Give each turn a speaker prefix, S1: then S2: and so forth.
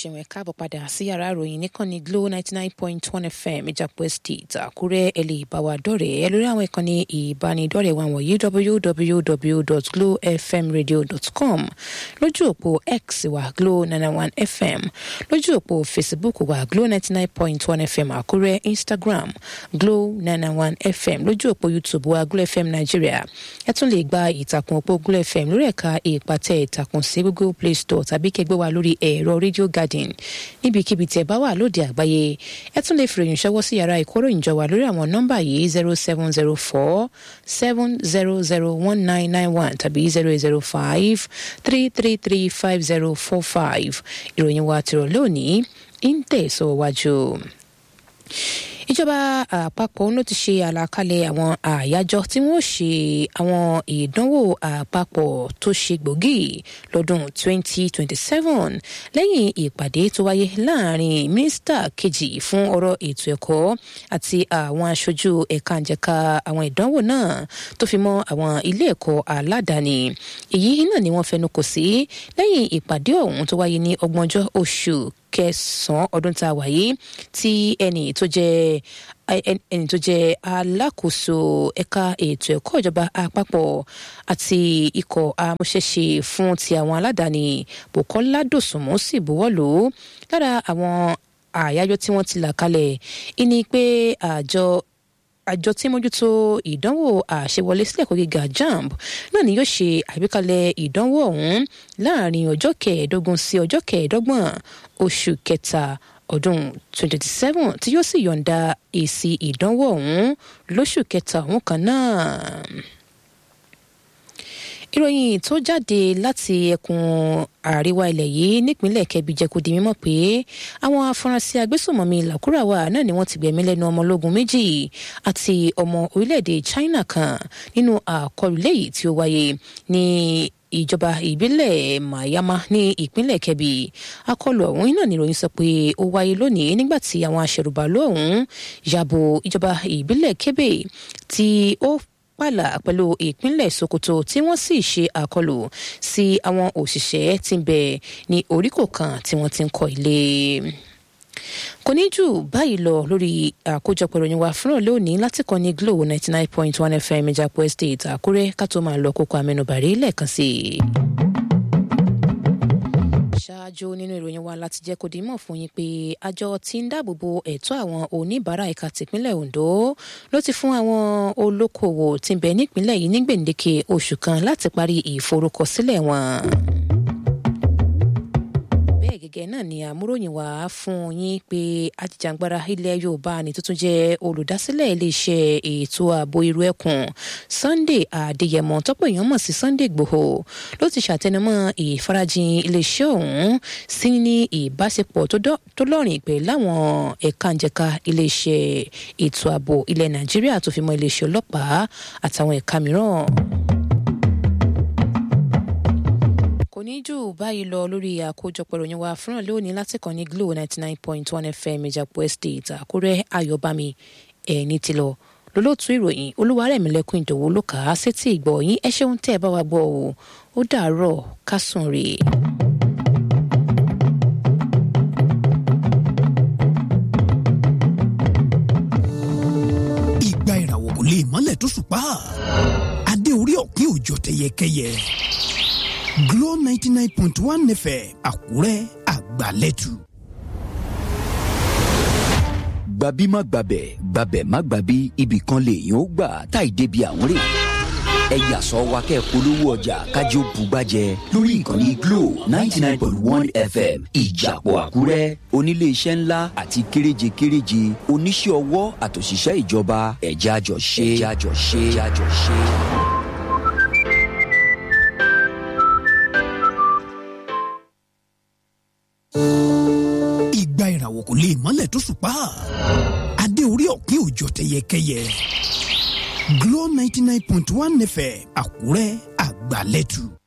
S1: ṣeun ẹ káàbọ̀ padà sí yàrá ìròyìn níkànnì glo ninety nine point one fm ìjàpọ̀ estate àkúrẹ́ ẹ lè bá wa dọ̀rẹ́ lórí àwọn ìkànnì ìbánidọ́rẹ̀ẹ́ wa wọ̀nyí www.glofmradio.com lójú òpó x wa glo ninety one fm lójú òpó facebook wa glo ninety nine point one fm àkúrẹ́ instagram glo ninety one fm lójú òpó youtube wa glo fm nigeria ẹ tún lè gba ìtàkùn òpó glo fm lórí ẹ̀ka ìpàtẹ ìtàkùn sí google play store tàbí kẹgbẹ́ wa lórí ẹ̀rọ radio garden níbikíbi tí ẹ bá wà lóde àgbáyé ẹ tún lè fìròyìn ṣọwọ́ sí yàrá ìkóròyìnjọ wa lórí àwọn nọ́mbà yìí zero seven zero four seven zero zero one nine nine one tàbí zero zero five three three three five zero four five ìròyìn wa tìrọ̀ lónìí ń tẹ̀síwájú ìjọba àpapọ̀ ló ti ṣe àlàkalẹ̀ àwọn àyájọ́ tí wọ́n ṣe àwọn ìdánwò àpapọ̀ tó ṣe gbòógì lọ́dún 2027 lẹ́yìn ìpàdé tó wáyé láàrin mínísítà kejì fún ọ̀rọ̀ ètò ẹ̀kọ́ àti àwọn aṣojú ẹ̀ka ìjẹ̀ka àwọn ìdánwò náà tó fi mọ́ àwọn ilé ẹ̀kọ́ aládàáni èyí náà ni wọ́n fẹnu kò sí lẹ́yìn ìpàdé ọ̀hún tó wáyé ní ọgbọ̀njọ́ oṣù kẹsànán ọdún tá a wà yìí tí ẹnì tó jẹ ẹni tó jẹ alákòóso ẹ̀ka ètò ẹ̀kọ́ ìjọba àpapọ̀ àti ikọ̀ amúṣẹ́ṣe fún ti àwọn aládàáni Bùkọ́lá Dòsùnmú sì buwọ́lù lára àwọn àyájọ́ tí wọ́n ti là kalẹ̀ ìní pé àjọ àjọ tí mójútó ìdánwò àṣewọlé sílẹ̀ ẹ̀kọ́ gíga jamb náà ni yóò ṣe àgbékalẹ̀ ìdánwò ọ̀hún láàrin ọjọ́ kẹẹ̀ẹ́dógún sí ọjọ́ kẹẹ̀ẹ́dọ́gbọ̀n oṣù kẹta ọdún 2027 tí yóò sì yọ̀ǹda èsì ìdánwò ọ̀hún lóṣù kẹta ọ̀hún kan náà ìròyìn tó jáde láti ẹkùn àríwá ilẹ̀ yìí nípínlẹ̀ kẹbi jẹ́ kó di mímọ̀ pé àwọn afurasí agbésùnmọ̀mí làkúràwà náà ni wọ́n ti gbẹ̀mí lẹ́nu ọmọ ológun méjì àti ọmọ orílẹ̀-èdè China kan nínú àkọlù léyìí tí ó wáyé ní ìjọba ìbílẹ̀ Mayama ní ìpínlẹ̀ Kebbi akọlù ọ̀hún náà ni ìròyìn sọ pé ó wáyé lónìí nígbà tí àwọn aṣẹ̀rùbàlù ọ̀hún yàbò ìjọba ìbílẹ̀ Kebbi tí ó pààlà pẹ̀lú ìpínlẹ̀ Sokoto tí wọ́n sì ṣe àkọlù sí àwọn òṣìṣẹ́ tí ń bẹ ní oríkò kan tí wọ́n ti ń kọ́ ilé kò ní jù báyìí lọ lórí àkójọpọ̀ ìròyìn wa fúnra lónìí láti kàn ní Glo ninety nine point one FM Ìjàpọ̀ Estate Àkúrẹ́ ká tó máa lọ kókó amẹnubàrí lẹ́ẹ̀kan sí i ṣáájú nínú ìròyìn wa láti jẹ́ kó di mọ̀ fún yín pé àjọ tí ń dáàbòbo ẹ̀tọ́ àwọn oníbàárà ẹ̀ka tìpínlẹ̀ Ondo ló ti fún àwọn olókoòwò tí ń bẹ nípínlẹ̀ yìí ní gbèǹdéke oṣù kan láti parí ìforúkọsílẹ̀ wọn bẹ́ẹ̀ gẹ́gẹ́ náà ni àmúròyìn wá fún yín pé ajìjàngbara ilẹ̀ Yorùbá ni tuntun jẹ́ olùdásílẹ̀ iléeṣẹ́ ètò ààbò irú ẹkùn Sunday Adéyẹmọ tọ́pọ̀ èèyàn mọ̀ sí Sunday Ìgbòho ló ti ṣàtẹnumọ́ ìfarajìn iléeṣẹ́ ọ̀hún sí ní ìbáṣepọ̀ tó lọ́rìn pẹ̀lú àwọn ẹ̀ka ǹjẹ̀ka iléeṣẹ́ ètò ààbò ilẹ̀ Nàìjíríà tó fi mọ́ iléeṣẹ́ ọlọ́pàá àtàwọn ẹ̀ka mìíràn kò ní jù báyìí lọ lórí àkójọpọ̀ ìròyìn wa fúnra lónìí láti kàn ní Glo ninety nine point one FM Ìjàpọ̀ Estate Àkúrẹ́ Ayọ̀bámi ẹ̀ẹ́ni ti lọ lólótú ìròyìn Olúwarẹ̀mílẹ́kùn Ìdòwú ló kà á sétí ìgbọ́ yín ẹ ṣeun tẹ́ ẹ bá wa gbọ́ o ó dàárọ̀ ká sùn rè é.
S2: ìgbà ìràwọ̀ kò lè mọ́lẹ̀ tó ṣùpá adé orí ọ̀pin òjò tẹyẹkẹyẹ. Glo ninety nine point one FM Àkúrẹ́ àgbàlẹ́tù.
S3: gbabi má gbabẹ̀ gbabẹ̀ má gbabi ibì kan lèèyàn ó gbà táì débi àwọn rè ẹ yàsọ wa kẹ́ polówó ọjà kájí ó bugbájẹ lórí ìkànnì Glo ninety nine point one FM ìjàpọ̀ Àkúrẹ́ oníléeṣẹ́ ńlá àti kéréje kéréje oníṣẹ́ ọwọ́ àtòṣìṣẹ́ ìjọba ẹ̀já jọ ṣe ẹ̀já jọ ṣe ẹ̀já jọ ṣe.
S2: ìgbà ìràwọ̀ kò lè mọ́lẹ̀ tó ṣùpá adé orí ọ̀pin òjò tẹyẹkẹyẹ Glo ninety nine point one FM Àkúrẹ́ àgbàlẹ́tù.